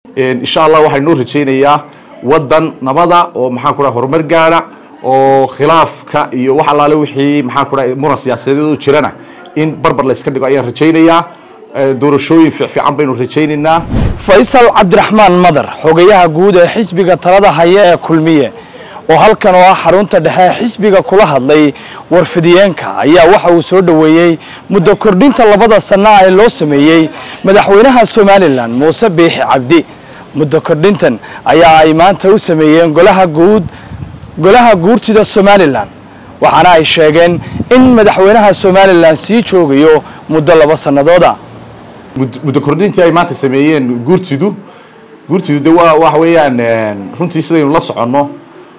insha allah waxaa inoo rajaynayaa waddan nabada oo maxaan ku dhaha horumar gaara oo khilaafka iyo wax allaale wixii maxaan ku dhaha muran siyaasadeed oo jirana in barbar la iska dhigo ayaan rajaynayaa doorashooyin fiicfiican baynu rajaynaynaa faysal cabdiraxmaan madar xogayaha guud ee xisbiga talada haya ee kulmiye oo halkan oo ah xarunta dhexe ee xisbiga kula hadlay warfidiyeenka ayaa waxa uu soo dhoweeyey muddo kordhinta labada sana ee loo sameeyey madaxweynaha somalilan muuse biixi cabdi muddo kordhintan ayaa ay maanta u sameeyeen golaha guud golaha guurtida somalilan waxaana ay sheegeen in madaxweynaha somalilan sii joogayo muddo laba sannadooda muddo kordhintii ay maanta sameeyeen guurtidu guurtidu de waa waxa weeyaan runtii sidaynu la soconno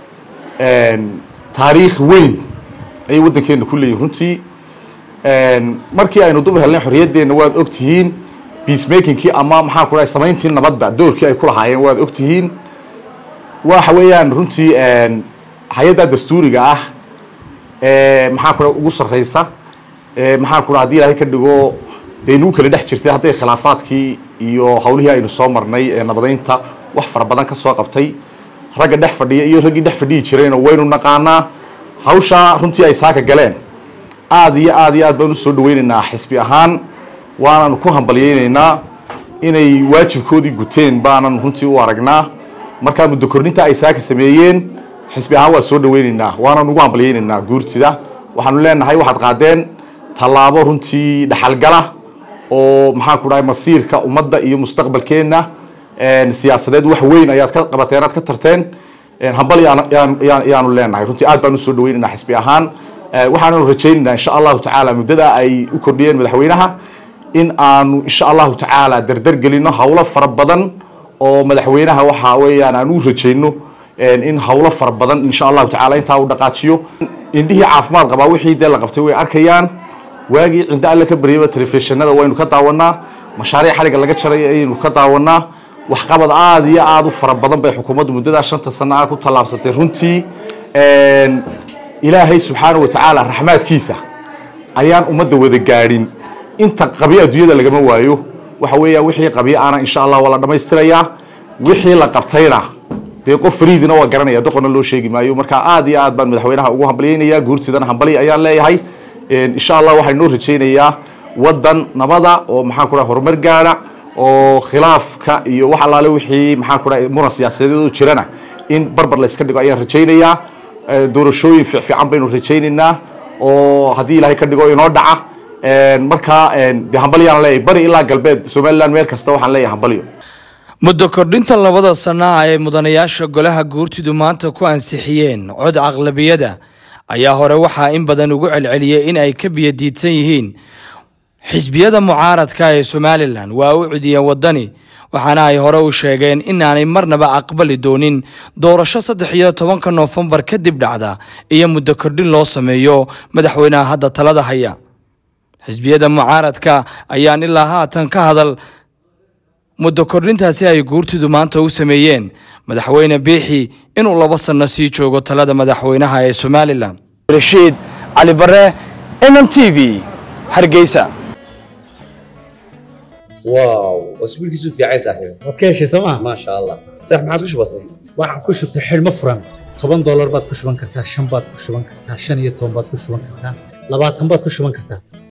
taariikh weyn ayay waddankeena ku leeyihin runtii markii aynu dub helnay xorriyaddeena waad og tihiin peacemakingkii ama maxaan ku dhahay samayntii nabadda doorkii ay ku lahaayeen waad og tihiin waxa weeyaan runtii hay-adda dastuuriga ah maxaan ku dhaha ugu sarreysa maxaan ku dhaha hadii ilaahay ka dhigo dee inuu kala dhex jirtay hadday khilaafaadkii iyo hawlihii aynu soo marnay ee nabadeynta wax fara badan ka soo qabtay ragga dhex fadhiya iyo raggii dhex fadhihi jirayna waynu naqaanaa hawshaa runtii ay saaka galeen aad iyo aad iyo aad baan usoo dhaweynaynaa xisbi ahaan waananu ku hambalyeynaynaa inay waajibkoodii guteen baanan runtii u aragnaa markaa muddo kordhinta ay saaka sameeyeen xisbi ahaan waa soo dhaweynaynaa waanan ugu hambalyeynaynaa guurtida waxaanu leenahay waxaad qaadeen tallaabo runtii dhaxalgala oo maxaan ku dhahay masiirka ummadda iyo mustaqbalkeenna siyaasadeed wax weyn ayaad ka qabateen aad ka tarteen hambal yaanu leenahay runtii aad baan usoo dhaweynaynaa xisbi ahaan waxaananu rajaynaynaa insha allahu tacaala muddada ay u kordhiyeen madaxweynaha in aanu insha allahu tacaala dardar gelino hawlo fara badan oo madaxweynaha waxa weeyaan aan u rajayno in hawlo fara badan insha allahu tacaala intaa u dhaqaajiyo indhihii caafimaad qabaa wixii dee la qabtay way arkayaan waagii cindo alle ka baryaba telefishinada waynu ka daawanaa mashaariic xaliga laga jaray ayaynu ka daawanaa waxqabad aada iyo aada u fara badan bay xukuumaddu muddadaa shanta sano ah ku tallaabsatay runtii ilaahay subxaanahu watacaala raxmaadkiisa ayaan ummadda wada gaadhin inta qabyo adduunyada lagama waayo waxa weeyaan wixii qabyo ana insha allah waa la dhammaystirayaa wixii la qabtayna dee qof fariidina waa garanaya doqonna loo sheegi maayo marka aad iyo aad baan madaxweynaha ugu hambalyeynayaa guurtidana hambali ayaan leeyahay insha allah waxaa inoo rajaynayaa waddan nabada oo maxaan ku dhaha horumar gaara oo khilaafka iyo wax allaale wixii maxaan ku dhahay muran siyaasadeed oo jirana in barbar la iska dhigo ayaan rajaynayaa doorashooyin fiicfiican baynu rajaynaynaa oo haddii ilaahay ka dhigo inoo dhaca markaa de hambalyaan leeyahay bari ilaa galbeed somaliland meel kasta waxaan leeyahay hambalyo muddo kordhinta labada sana ay mudanayaasha golaha guurtidu maanta ku ansixiyeen cod aqlabiyada ayaa hore waxaa in badan ugu celceliyey in ay ka biyadiidsan yihiin xisbiyada mucaaradka ee somalilan waa u cudiyeen waddani waxaana ay hore u sheegeen inaanay marnaba aqbali doonin doorasho saddex iyo tobanka noofembar kadib dhacda iyo muddo kordhin loo sameeyo madaxweynaha hadda talada haya xisbiyada mucaaradka ayaan ilaa haatan ka hadal muddo kordhintaasi ay guurtidu maanta u sameeyeen madaxweyne biixi inuu laba sanno sii joogo talada madaxweynaha ee somalilan rashiid cali bare m m t v hargeysa واو واسبوع كيسو في عايز صاحبي waad ka heshay sooma ما شاء الله صح ما عاد وش بصير waxaan ku shubtay xidhmo furan toban doolar baad ku shuban kartaa shan baad ku shuban kartaa shan iyo toban baad ku shuban kartaa labaatan baad ku shuban kartaa